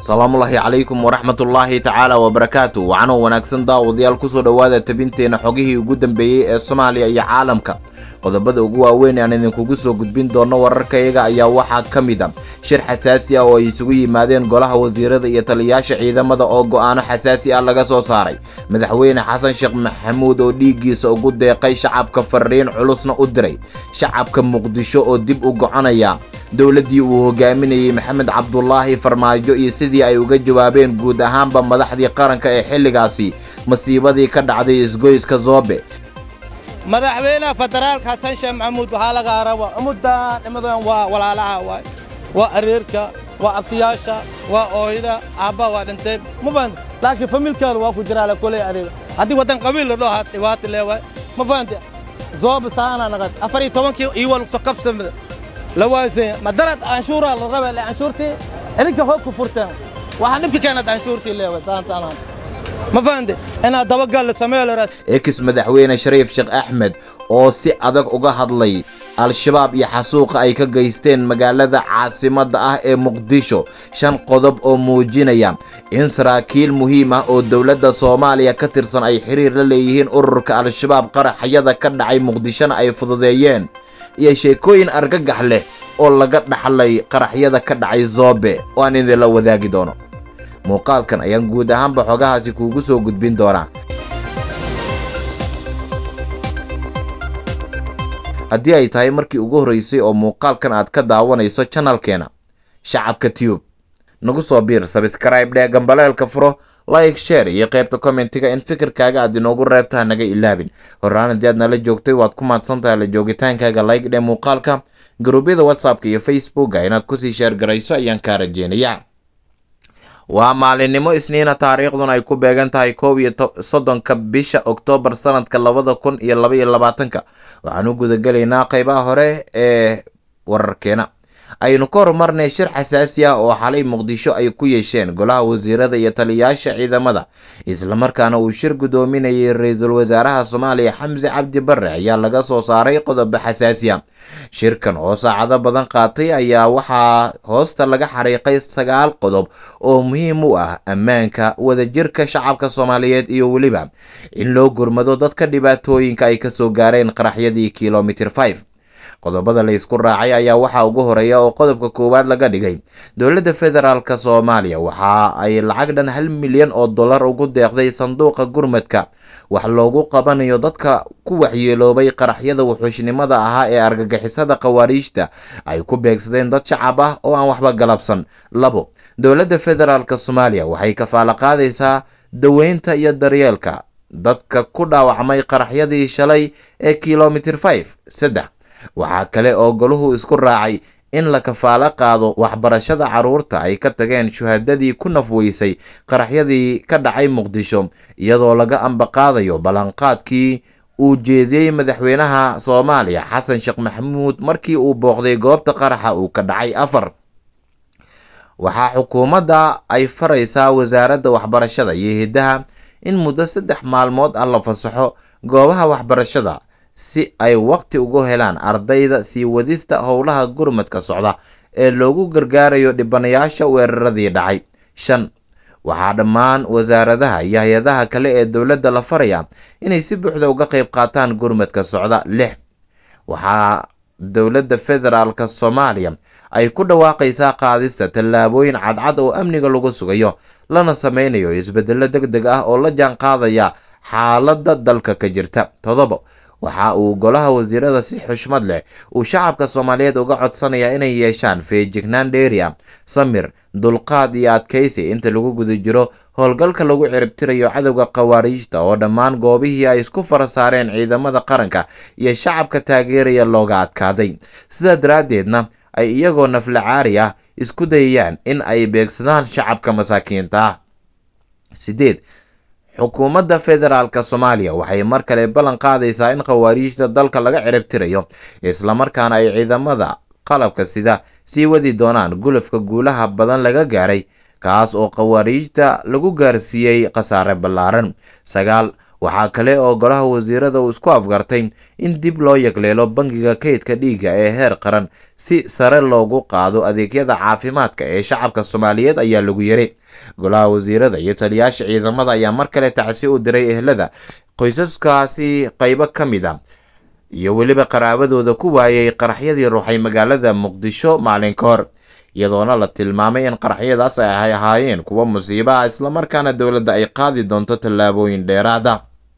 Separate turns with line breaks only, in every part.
asalaamullaahi calaykum waraxmatullaahi tacaala wabarakaatu wacanoo wanaagsan daawadayaal kusoo dhowaada tabinteena xogihii ugu dambeeyey ee soomaaliya iyo caalamka qodobada ugu waaweyn aan idinkugu soo gudbin doono wararkayaga ayaa waxaa ka mid a shir xasaasi ah oo ay isugu yimaadeen golaha wasiirada iyo taliyayaasha ciidamada oo go'aano xasaasi ah laga soo saaray madaxweyne xasan sheekh maxamuud oo dhiiggiisa ugu deeqay shacabka fariin culusna u diray shacabka muqdisho oo dib u goconaya dowladdii uu hogaaminayey maxamed cabdulaahi farmaajo iyo sidii ay uga jawaabeen guud ahaanba madaxdii qaranka ee xilligaasi masiibadii ka dhacday isgoyska zoobe
madaxweynaha federaalka xasan sheekh maxamuud waxaa lagaa raba ummaddan imadan waa walaalaha waay waa areerka waa abtiyaasha waa ooyda aabba waa dhintay ma fahanti laakiin familkaada waa ku jiraa la koley adiga haddii waddan qabiil la dhaho dhibaata leewaay ma fahanti zooba saana naqad afar iyo tobankii iwa lugso qabsamada la waasay madarad canshuuraa la raba le canshuurtii idinka hoog ku furteen waxaa dhibka keenad canshuurtii leewaay saan saanaan ma fahanti inaad dabagal la sameeyo la
ex madaxweyne shariif sheekh axmed oo si adag uga hadlay al-shabaab iyo xasuuqa ay ka geysteen magaalada caasimadda ah ee muqdisho shan qodob oo muujinaya in saraakiil muhiim ah oo dowladda soomaaliya ka tirsan ay xiriir la leeyihiin ururka al-shabaab qaraxyada ka dhacay muqdishona ay fududeeyeen iyo sheekooyin argagax leh oo laga dhaxlay qaraxyada ka dhacay zoobe oo aan idinla wadaagi doono muuqaalkan ayaan guud ahaanba xogahaasi kuugu soo gudbin doonaa haddii ay tahay markii ugu horreysay oo muuqaalkan aad ka daawanayso janalkeena shacabka tube nagu soo biir sabskraibe dhee gambaleelka furo like share iyo qaybta kommentiga in fikirkaaga aad inoogu reebtaha naga ilaabin horaan haddii aad nala joogtay waad ku mahadsantahay la joogitaankaaga like dhee muuqaalka garuubyada whatsappka iyo facebooka inaad kusii sheergarayso ayaan kaa rajeynayaa waa maalinimo isniina taariikhduna ay ku beegan tahay koob iyo soddonka bisha oktoobar sanadka labada kun iyo laba iyo labaatanka waxaan u gudagelaynaa qeybaha hore ee wararkeena aynu ka horumarnay shir xasaasi ah oo xalay muqdisho ay ku yeesheen golaha wasiirada iyo taliyayaasha ciidamada islamarkaana uu shir guddoominayay ra-iisul wasaaraha soomaaliya xamse cabdi barre ayaa laga soo saaray qodobo xasaasi ah shirkan oo saacado badan qaatay ayaa waxaa hoosta laga xariiqay sagaal qodob oo muhiim u ah ammaanka wadajirka shacabka soomaaliyeed iyo weliba in loo gurmado dadka dhibaatooyinka ay kasoo gaareen qaraxyadii kilomitr five qodobada la isku raacay ayaa waxaa ugu horeeya oo qodobka koowaad laga dhigay dowladda federaalk soomaaliya waxa ay lacag dhan hal milyan oo dollar ugu deeqday sanduuqa gurmadka wax loogu qabanayo dadka ku waxyeeloobay qaraxyada wuxuushnimada ahaa ee argagixisada khawaariijta ay ku beegsadeen dad shacab ah oo aan waxba galabsan labo dowladda federaalk soomaaliya waxay kafaalo qaadaysaa daweynta iyo daryeelka dadka ku dhaawacmay qaraxyadii shalay ee kilomitr five saddex waxaa kale oo goluhu isku raacay in la kafaalo qaado waxbarashada carruurta ay ka tageen shuhadadii ku nafweysay qaraxyadii ka dhacay muqdisho iyadoo laga ambaqaadayo ballanqaadkii uu jeediyey madaxweynaha soomaaliya xasan sheekh maxamuud markii uu booqday goobta qaraxa uu ka dhacay afar waxaa xukuumadda ay faraysaa wasaaradda waxbarashada iyo hiddaha in muddo saddex maalmood ah la fasaxo goobaha waxbarashada si ay waqti ugu helaan ardayda sii wadista howlaha gurmadka socda ee loogu gargaarayo dhibanayaasha weeraradii dhacay shan waxaa dhammaan wasaaradaha iyo hay-adaha kale ee dowladda la faraya inay si buuxda uga qayb qaataan gurmadka socda lix waxaa dowladda federaalk soomaaliya ay ku dhawaaqaysaa qaadista tallaabooyin cadcad oo amniga lagu sugayo lana sameynayo isbedelo deg deg ah oo la jaan qaadaya xaaladda dalka ka jirta todobo waxa uu golaha wasiirada si xushmad leh uu shacabka soomaaliyeed uga codsanayaa inay yeeshaan feejignaan dheeri ah samir dulqaad iyo adkaysi inta lagu guda jiro howlgalka lagu ciribtirayo cadowga khawaariijta oo dhammaan goobihii ay isku fara saareen ciidamada qaranka iyo shacabka taageeraya looga adkaaday sidaa daraaddeedna ay iyagoo naflacaari ah isku dayayaan in ay beegsadaan shacabka masaakiinta ah sideed xukuumadda federaalk soomaaliya waxay mar kale ballan qaadaysaa in khawaariijta dalka laga ciribtirayo islamarkaana ay ciidamada qalabka sida sii wadi doonaan gulufka guulaha badan laga gaaray kaas oo khawaariijta lagu gaarsiiyey khasaare ballaaran sagaal waxaa kale oo golaha wasiirada uu isku afgartay in dib loo yagleelo bangiga kaydka dhiigga ee heer qaran si sare loogu qaado adeegyada caafimaadka ee shacabka soomaaliyeed ayaa lagu yiri golaha wasiirada iyo taliyaasha ciidamada ayaa mar kale tacsi u diray ehlada qoysaskaasi qaybo ka mid a iyo weliba qaraabadooda ku waayay qaraxyadii ruuxay magaalada muqdisho maalin ka hor iyadoona la tilmaamay in qaraxyadaas ay ahaayeen kuwo musiibo ah islamarkaana dowladda ay qaadi doonto tallaabooyin dheeraada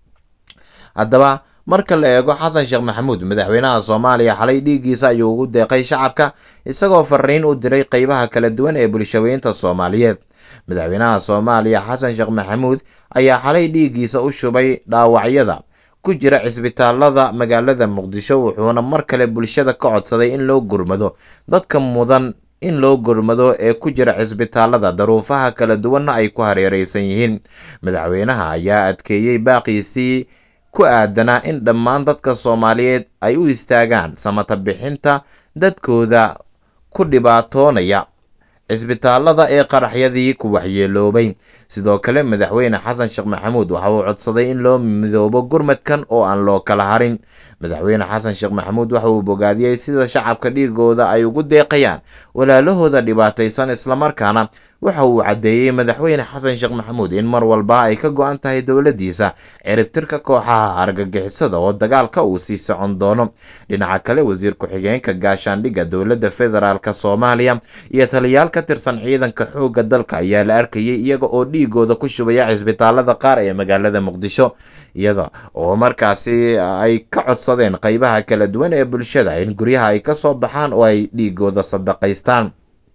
haddaba marka la eego xasan sheekh maxamuud madaxweynaha soomaaliya xalay dhiiggiisa ayuu ugu deeqay shacabka isagoo fariin u diray qeybaha kala duwan ee bulshaweynta soomaaliyeed madaxweynaha soomaaliya xasan sheekh maxamuud ayaa xalay dhiiggiisa u shubay dhaawacyada ku jira cisbitaalada magaalada muqdisho wuxuuna mar kale bulshada ka codsaday in loo gurmado dadka mudan in loo gurmado ee ku jira cisbitaalada daruufaha kala duwanna ay ku hareereysan yihiin madaxweynaha ayaa adkeeyey baaqiisii ku aadanaa in dhammaan dadka soomaaliyeed ay u istaagaan samata bixinta dadkooda ku dhibaatoonaya cisbitaalada ee qaraxyadii ku waxyeeloobay sidoo kale madaxweyne xasan sheekh maxamuud waxa uu codsaday in loo midoobo gurmadkan oo aan loo kala harin madaxweyne xasan sheekh maxamuud waxa uu bogaadiyey sida shacabka dhiigooda ay ugu deeqayaan walaalahooda dhibaataysan islamarkaana waxa uu caddeeyey madaxweyne xasan sheekh maxamuud in mar walba ay ka go-an tahay dowladiisa ciribtirka kooxaha argagixisada oo dagaalka uu sii socon doono dhinaca kale wasiir ku-xigeenka gaashaandhigga dowladda federaalk soomaaliya iyo taliyaal ka tirsan ciidanka xoogga dalka ayaa la arkayay iyaga oo dhiigooda ku shubaya cisbitaalada qaar ee magaalada muqdisho iyada oo markaasi ay ka codsadeen qeybaha kala duwan ee bulshada in guryaha ay kasoo baxaan oo ay dhiigooda sadaqaystaan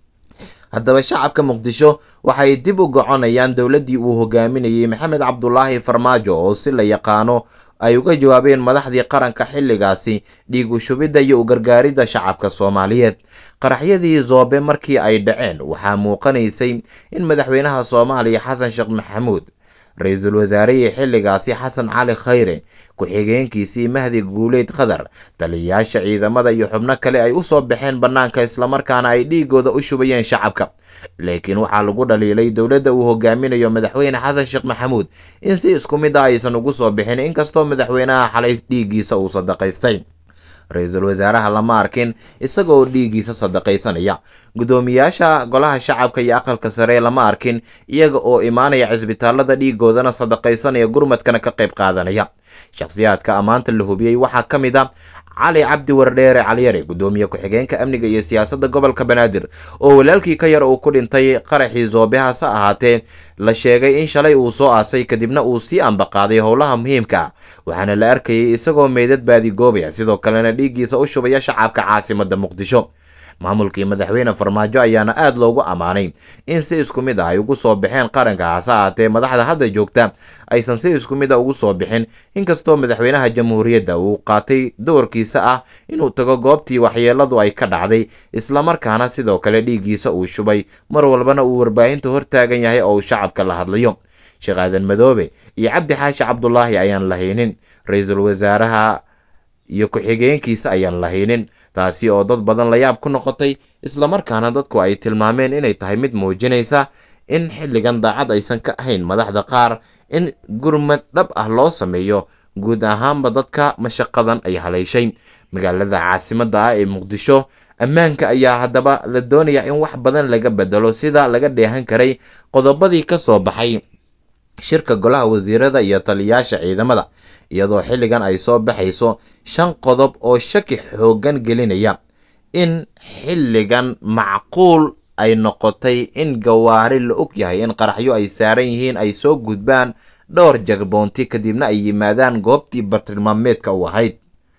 haddaba shacabka muqdisho waxay dib u goconayaan dowladdii uu hogaaminayey maxamed cabdulaahi farmaajo oo si la yaqaano ay uga jawaabeen madaxdii qaranka xilligaasi dhiig u shubidda iyo u gargaaridda shacabka soomaaliyeed qaraxyadii zoobe markii ay dhaceen waxaa muuqanaysay in madaxweynaha soomaaliya xasan sheekh maxamuud ra-iisul wasaarihii xilligaasi xasan cali khayre ku-xigeenkiisii mahdi guuleyd khadar taliyayaasha ciidamada iyo xubno kale ay usoo baxeen bannaanka islamarkaana ay dhiigooda u shubayeen shacabka laakiin waxaa lagu dhaliilay dowladda uu hogaaminayo madaxweyne xasan sheekh maxamuud in si isku mid ah aysan ugu soo bixin inkastoo madaxweynaha xalay dhiiggiisa uu sadaqaystay ra-iisul wasaaraha lama arkin isagaoo dhiiggiisa sadaqaysanaya guddoomiyaasha golaha shacabka iyo aqalka sare lama arkin iyaga oo imaanaya cisbitaalada dhiigoodana sadaqaysanaya gurmadkana ka qayb qaadanaya shakhsiyaadka ammaanta la hubiyey waxaa ka mid a cali cabdi wardheere caliyare guddoomiye ku-xigeenka amniga iyo siyaasadda gobolka banaadir oo walaalkii ka yar uu ku dhintay qaraxii zoobe hase ahaatee la sheegay in shalay uu soo aasay kadibna uu sii ambaqaaday howlaha muhiimka ah waxaana la arkayay isagoo meydad baadigoobaya sidoo kalena dhiiggiisa u shubaya shacabka caasimadda muqdisho maamulkii madaxweyne farmaajo ayaana aada loogu ammaanay in si isku mid ah ay ugu soo baxeen qaranka hase ahaatee madaxda hadda joogta aysan si isku mid a ugu soo bixin inkastoo madaxweynaha jamhuuriyadda uu qaatay doorkiisa ah inuu tago goobtii waxyeeladu ay ka dhacday islamarkaana sidoo kale dhiiggiisa uu shubay mar walbana uu warbaahinta hortaagan yahay oo uu shacabka la hadlayo sheekh aadan madoobe iyo cabdi xaashi cabdulaahi ayaan lahaynin ra-iisul wasaaraha iyo ku-xigeenkiisa ayaan lahaynin taasi oo dad badan la yaab ku noqotay islamarkaana dadku ay tilmaameen inay tahay mid muujinaysa in xilligan daacad aysan ka ahayn madaxda qaar in gurmad dhab ah loo sameeyo guud ahaanba dadka mashaqadan ay haleyshay magaalada caasimadda ah ee muqdisho ammaanka ayaa haddaba la doonayaa in wax badan laga bedelo sida laga dheehan karay qodobadii ka soo baxay shirka golaha wasiirada iyo taliyayaasha ciidamada iyadoo xilligan ay soo baxayso shan qodob oo shaki xooggan gelinaya in xilligan macquul ay noqotay in gawaari la og yahay in qaraxyo ay saaran yihiin ay soo gudbaan dhowr jagboonti kadibna ay yimaadaan goobtii bartilmaameedka u ahayd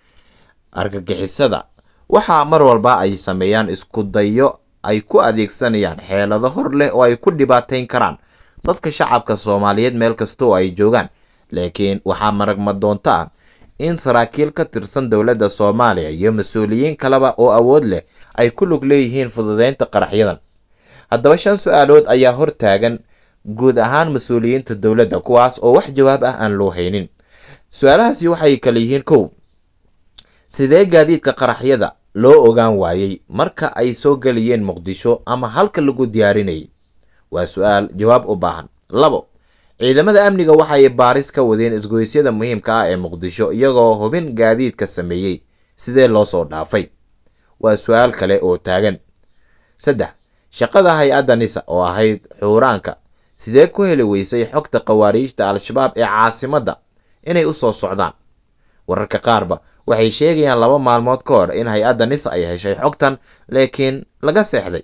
argagixisada waxaa mar walba ay sameeyaan isku dayo ay ku adeegsanayaan xeelado hor leh oo ay ku dhibaateyn karaan dadka shacabka soomaaliyeed meel kasta oo ay joogaan laakiin waxaa maragma doonto ah in saraakiil ka tirsan dowladda soomaaliya iyo mas-uuliyiin kaleba oo awood leh ay ku lug leeyihiin fududeynta qaraxyadan haddaba shan su-aalood ayaa hortaagan guud ahaan mas-uuliyiinta dowladda kuwaas oo wax jawaab ah aan loo haynin su-aalahaasi waxay kala yihiin kow sidee gaadiidka qaraxyada loo ogaan waayey marka ay soo gelayeen muqdisho ama halka lagu diyaarinayay waa su-aal jawaab u baahan labo ciidamada amniga waxay baaris ka wadeen isgoysyada muhiimka ah ee muqdisho iyagoo hubin gaadiidka sameeyey sidee loo soo dhaafay waa su-aal kale oo taagan saddex shaqada hay-adda nisa oo ahayd xuuraanka sidee ku heli weysay xogta khawaariijta al-shabaab ee caasimadda inay u soo socdaan wararka qaarba waxay sheegayaan laba maalmood ka hor in hay-adda nisa ay heshay xogtan laakiin laga seexday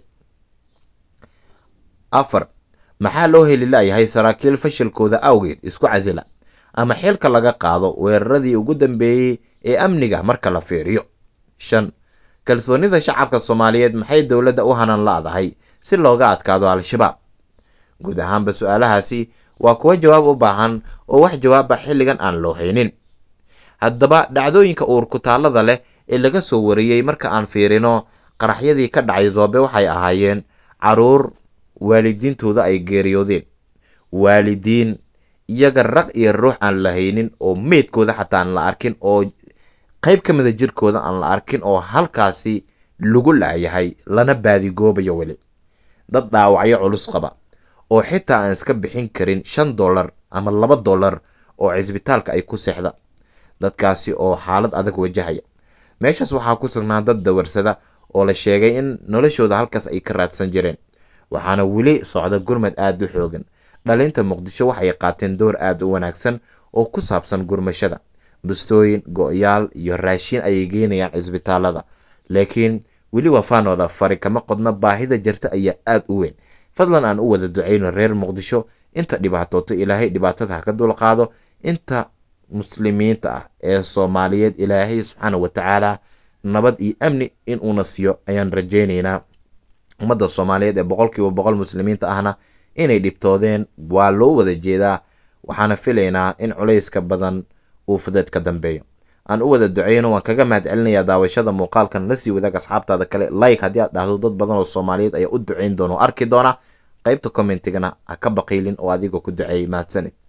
afar maxaa loo heli layahay saraakiil fashilkooda awgeed isku casila ama xilka laga qaado weeraradii ugu dambeeyey ee amniga marka la fiiriyo shan kalsoonida shacabka soomaaliyeed maxay dowladda u hanan la-dahay si looga adkaado al-shabaab guud ahaanba su-aalahaasi waa kuwo jawaab u baahan oo wax jawaaba xilligan aan loo haynin haddaba dhacdooyinka uurkutaallada leh ee laga soo wariyey marka aan fiirino qaraxyadii ka dhacay zoobe waxay ahaayeen caruur waalidiintooda ay geeriyoodeen waalidiin iyaga raq iyo ruux aan la haynin oo meydkooda xataa aan la arkin oo qayb ka mida jirkooda aan la arkin oo halkaasi lagu laayahay lana baadigoobayo weli dad dhaawacyo culus qaba oo xitaa aan iska bixin karin shan dollar ama laba dollar oo cisbitaalka ay ku seexda dadkaasi oo xaalad adag wajahaya meeshaas waxaa ku sugnaa dad dawarsada oo la sheegay in noloshooda halkaas ay ka raadsan jireen waxaana weli socda gurmad aada u xoogan dhalinta muqdisho waxay qaateen door aada u wanaagsan oo ku saabsan gurmashada bustooyin go-yaal iyo raashiin ayay geynayaan cisbitaalada laakiin weli wafaanooda fari kama qodno baahida jirta ayaa aada u weyn fadlan aan u wada duceyno reer muqdisho inta dhibaatoota ilaahay dhibaatada ha ka dulqaado inta muslimiinta ah ee soomaaliyeed ilaahay subxaana wa tacaala nabad iyo amni inuuna siiyo ayaan rajeyneynaa ummadda soomaaliyeed ee boqolkiiba boqol muslimiinta ahna inay dhibtoodeen waa loo wada jeedaa waxaana filaynaa in culayska badan uu fudeed ka dambeeyo aan u wada duceyno waan kaga mahad celinayaa daawashada muuqaalkan lasii wadaag asxaabtaada kale like haddii aad dhahdo dad badan oo soomaaliyeed ayaa u duceyn doona oo arki doona qaybta commentigana ha ka baqiilin oo adiga ku duceeyay mahadsanid